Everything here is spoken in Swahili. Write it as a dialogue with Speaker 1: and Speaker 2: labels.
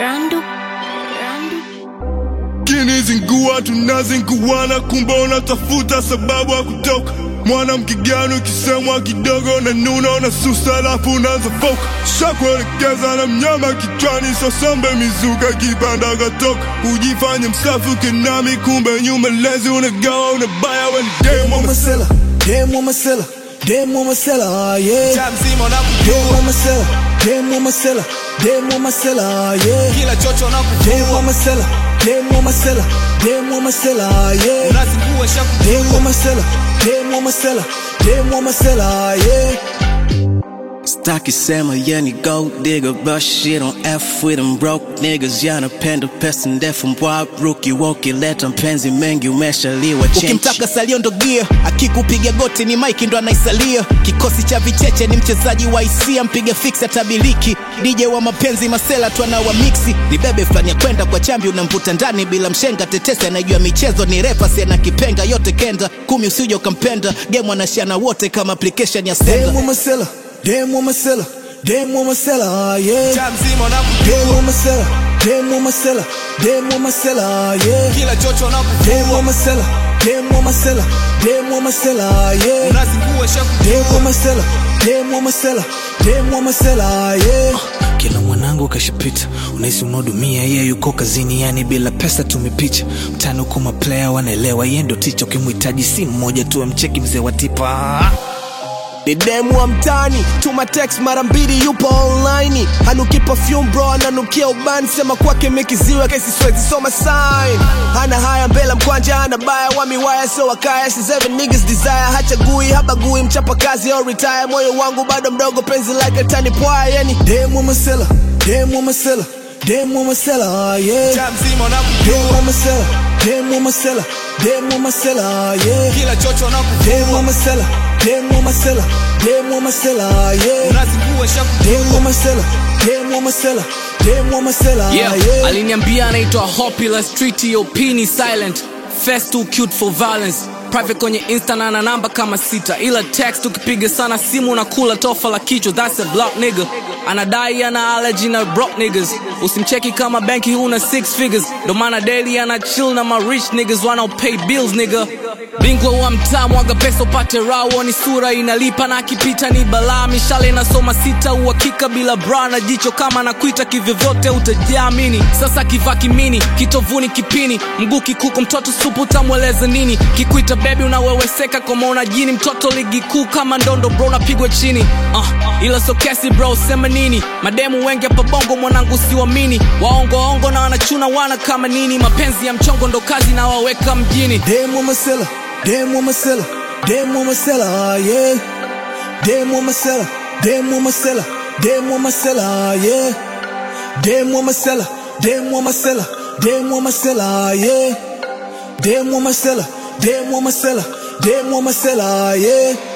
Speaker 1: Randu, Randu.
Speaker 2: kinizingua tunazinguana, kumbe unatafuta sababu ya kutoka. Mwanamke gani ukisemwa kidogo na nuna na susa, alafu unaanza foka shakuelekeza na mnyama kichwani, sosombe mizuka kipanda katoka, ujifanye msafi ukinami, kumbe nyuma lezi unagawa unabaya weni demo
Speaker 3: Masela, demo Masela, demo Masela, yeah.
Speaker 4: Mtaa mzima
Speaker 3: Demo
Speaker 4: unakujua,
Speaker 3: Masela, demo Masela, demo Masela, yeah.
Speaker 4: kila chocho
Speaker 3: Demo
Speaker 4: unakujua,
Speaker 3: Masela, demo Masela, demo Masela, yeah.
Speaker 4: unazingua shakujua,
Speaker 3: Demo Masela, demo Masela, demo Masela, yeah.
Speaker 5: Staki sema yani gold digger but shit on F with them broke niggas yanapenda pesa ndefu mbwa ruki woki leta mpenzi mengi umeshaliwa chenchi
Speaker 6: ukimtaka salio ndo gia akikupiga goti ni mike ndo anaisalia kikosi cha vicheche ni mchezaji wa hisia mpiga fix atabiliki dj wa mapenzi masela tu anawa mixi ni bebe fulani ya kwenda kwa chambi unamvuta ndani bila mshenga tetesi anajua michezo ni refa na kipenga yote kenda kumi usije ukampenda game anashana wote kama application ya senda
Speaker 3: Demo Masela, demo Masela, demo Masela, yeah.
Speaker 4: mtaa mzima unakujua,
Speaker 3: Demo Masela, demo Masela, demo Masela, yeah.
Speaker 4: kila chocho
Speaker 3: Demo
Speaker 4: unakujua,
Speaker 3: Masela, demo Masela, demo Masela, yeah.
Speaker 4: unazingua shakujua,
Speaker 3: Demo Masela, demo Masela, demo Masela, yeah.
Speaker 7: kila mwanangu kashapita unahisi unahudumia yeye yuko kazini yani bila pesa tumepicha mtani huko maplaya wanaelewa yeye ndo ticha ukimhitaji si mmoja tu amcheki mzee wa tipa
Speaker 6: ni demu wa mtani tuma text mara mbili yupo online hanuki perfume bro ananukia ubani sema kwake mekiziwa kesi swezi soma sign hana haya mbele mkwanja hana baya wa miwaya so wakaya si seven niggas desire hachagui habagui mchapa kazi au retire moyo wangu bado mdogo penzi like tani pwaya yani
Speaker 3: Demo Masela, demo Masela, demo Masela, yeah.
Speaker 4: mtaa mzima unakujua,
Speaker 3: Demo Masela, demo Masela, demo Masela, yeah.
Speaker 4: kila chocho
Speaker 3: Demo
Speaker 4: unakujua,
Speaker 3: Masela, demo Masela, demo Masela, yeah.
Speaker 4: unazingua shakujua,
Speaker 3: Demo Masela, demo Masela, demo Masela,
Speaker 8: yeah.
Speaker 3: yeah.
Speaker 8: aliniambia anaitwa Hopula Street yo pini silent Fast too cute for violence private kwenye insta na ana namba kama sita ila text ukipiga sana simu na kula tofa la kichwa that's a block nigga anadai ana allergy na broke niggas usimcheki kama benki huna six figures ndo maana daily ana chill na ma rich niggas wanao pay bills nigga bingwa wa mtaa mwaga pesa upate rawo ni sura inalipa na akipita ni balaa mishale inasoma sita uhakika bila bra na jicho kama nakuita kivyovyote utajiamini sasa kivaa kimini kitovuni kipini mguu kikuku mtoto supu utamweleza nini kikuita bebi unaweweseka kama una jini mtoto ligi kuu kama ndondo bro unapigwa chini uh, ila so kesi bro sema nini mademu wengi hapa bongo mwanangu siwamini waongoongo na wanachuna wana kama nini mapenzi ya mchongo ndo kazi na waweka mjini
Speaker 3: Demo Masela, demo Masela, demo Masela, yeah. Demo Masela, demo Masela, demo Masela, yeah. Demo Masela, demo Masela, demo Masela, yeah. Demo Masela, demo Masela, demo Masela, yeah.